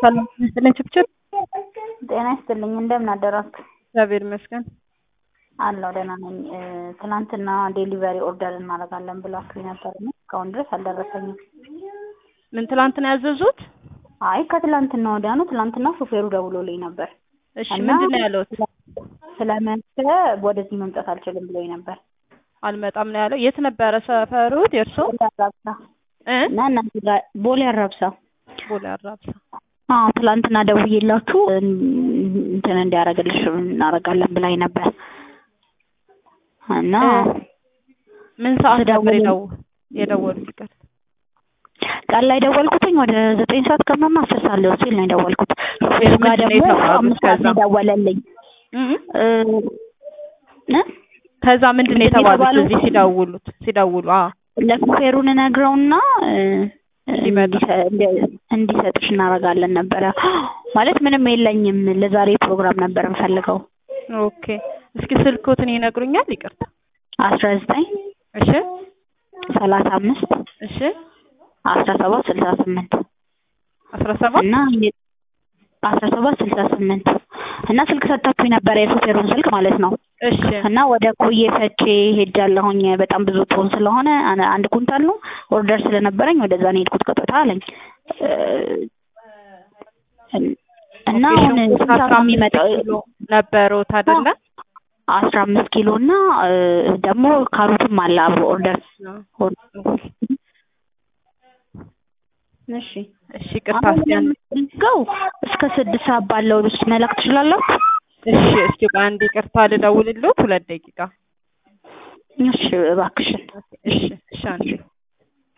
ሰላም ይስጥልኝ ችብችብ። ጤና ይስጥልኝ እንደምን አደራችሁ? እግዚአብሔር ይመስገን። አለሁ ደህና ነኝ። ትናንትና ዴሊቨሪ ኦርደር እናደርጋለን ብላችሁኝ ነበር እና እስካሁን ድረስ አልደረሰኝም። ምን ትላንት ነው ያዘዙት? አይ ከትላንትና ወዲያ ነው። ትላንትና ሾፌሩ ደውሎልኝ ነበር እሺ እና ምንድን ነው ያለውት? ስለመሸ ወደዚህ መምጣት አልችልም ብሎኝ ነበር። አልመጣም ነው ያለው። የት ነበረ ሰፈሩት የእርሶ? ቦሌ አራብሳ እ እና እናንተ ጋር ቦሌ አራብሳ ቦሌ አራብሳ። አዎ ትላንትና ደውዬላችሁ እንትን እንዲያደርግልሽ እናደርጋለን ብላኝ ነበር እና ምን ሰዓት ነበር ስደውል- የደው የደወሉት? ይቀር ቀን ላይ ደወልኩትኝ ወደ ዘጠኝ ሰዓት ከምናምን አስር ሰዓት ሊሆን ሲል ነው የደወልኩት። ሾፌሩ ጋር ምንድን ነው ደግሞ የተባሉት አምስት ሰዓት ነው ከዛ? የደወለልኝ እ እ እ ከዛ ምንድን ነው ምንድን ነው የተባሉት? የተባሉት? እዚህ ሲደውሉት ሲደውሉ አ ለሾፌሩን እነግረውና እ፣ እንዲመጣ። እንዲሰ- እንዲ- እንዲሰጥሽ እናደርጋለን ነበረ ማለት ምንም የለኝም ለዛሬ ፕሮግራም ነበር የምፈልገው ኦኬ እስኪ ስልኮትን ይነግሩኛል? ይቅርታ አስራ ዘጠኝ እሺ ሰላሳ አምስት እሺ አስራ ሰባት ስልሳ ስምንት አስራ ሰባት እና የ- አስራ ሰባት ስልሳ ስምንት እና ስልክ ሰጣችሁኝ ነበረ የሾፌሩን ስልክ ማለት ነው እሺ እና ወደ ኮዬ ፈቼ ሄጃለሁኝ በጣም ብዙ ቶን ስለሆነ አነ- አንድ ኩንታል ነው ኦርደር ስለነበረኝ ወደዛ ነው የሄድኩት ቀጥታ አለኝ እ፣ እና ኦኬ፣ አሁን ሽንኩርት ስንት አስራ ሰዓት ነው አምስት የሚመጣው ኪሎ ነበሩት አይደለ? አስራ አምስት ኪሎ እና እ፣ ደግሞ ካሮትም አለ አብሮ ኦርደር ሆኖ እሺ እሺ ይቅርታ አሁን እስኪ አንድ የምትፈልገው እስከ ስድስት ሰዓት ባለው ውስጥ መላክ ትችላላችሁ እሺ እስኪ ቆይ አንድ ይቅርታ ልደውልልዎት ሁለት ደቂቃ እሺ እባክሽን እሺ እሺ አንዴ